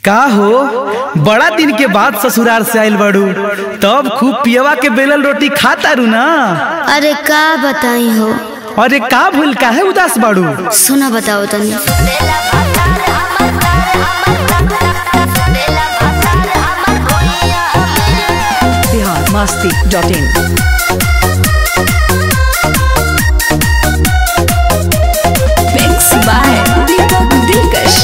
का हो बड़ा दिन के बाद ससुराल से आइल बाड़ू तब खूब पियवा के बेलन रोटी खा तारू ना अरे का बताई हो अरे का भूल काहे उदास बाड़ू सुना बताओ तनी Bihar Masti dot in mix by Deepak Dilkash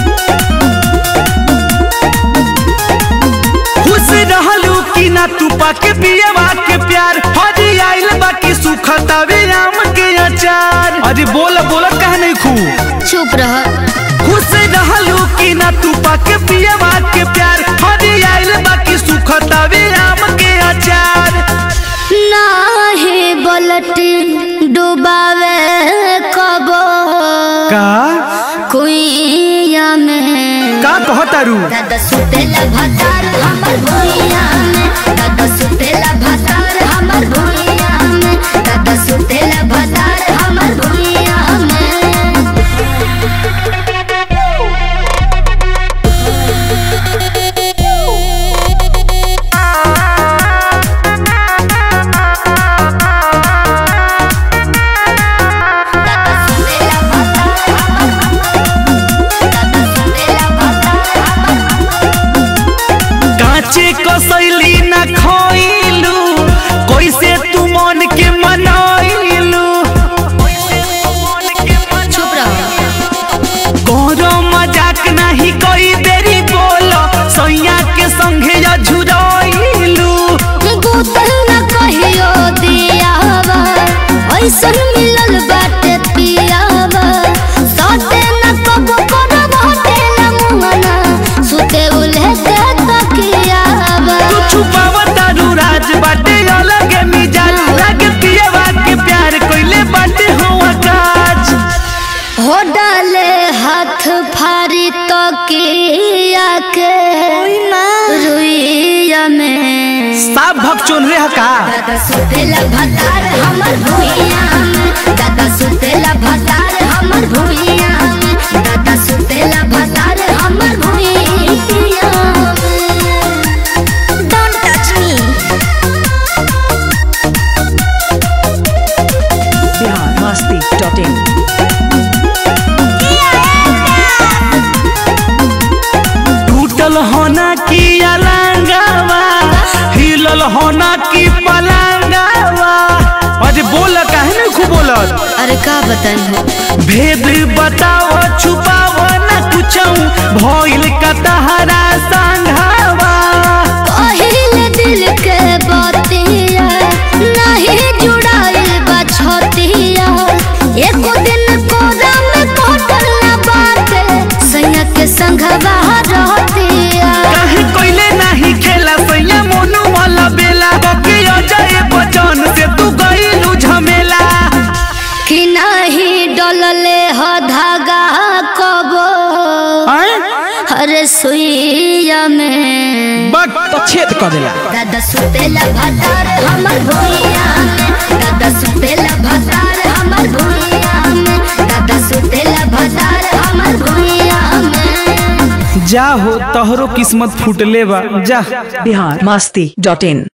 खुश रहलू कि ना तू पाके पियवा के प्यार हरी आइल बाकी सुखतावे आम के अचार अरे बोल बोल कह नहीं खू चुप रह खुश रहलू कि ना तू पाके पियवा के प्यार हरी आइल बाकी सुखतावे आम के अचार नाही बलट डुबावे कबो का कुइया में का कहतारू दादा सुतेला भतार हमर भुइया में दादा सुतेला भतार हमर भुइया में दादा सुतेला भतार हमर भुइया में दादा सुतेला भतार दादा सुतेला भतार कांचे कसैली ना खोइलू कैसे तू मन के मनाइलू चुप रहो कोनो मजाक नहीं कोई देरी बोलो सैया के संगे या झुराइलू गुतल न कहियो दियावा ऐसन मिलल बाटे पियावा साथे न कबो करब हटेला मुहना सुते उल्हे के तकियावा तू छुपावा तारू राज बाटे अलग मिजाज लागे पियवा के प्यार कोइले बाटे हो काज हो डाले हाथ फारी तकिया के रुइया में साफ भक्चोन रे का दादा सुतेला भतार हमर भुइया में दादा सुतेला भतार हमर भुइया में दादा सुतेला भतार हमर भुइया में don't touch me Bihar Masti dot in टूटल होना की अलंगावा हिलल होना की पलंगावा अरे बोल काहे नहीं खूब बोलत अरे का बताई हो भेद बताओ छुपाओ न कुछ भइल का तहरा संघावा कहिले दिल के बतिया नहीं जुड़ाइल बा छतिया एको दिन कोरा में कटल ना बाटे सैया के संघवा रहतिया काहे कोइले नहीं खेला सैया मोनू वाला बेला बके अजय बचन से तू गइलू झमेला कि नहीं डलले ह धागा कबो हैं? अरे सुइया में बक तो छेद कर देला दादा सुतेला भतार हमर भुइया में दादा सुतेला भतार हमर भुइया में दादा सुतेला भतार हमर भुइया में जा हो तोहरो किस्मत फूटले बा जा बिहार मस्ती डॉट इन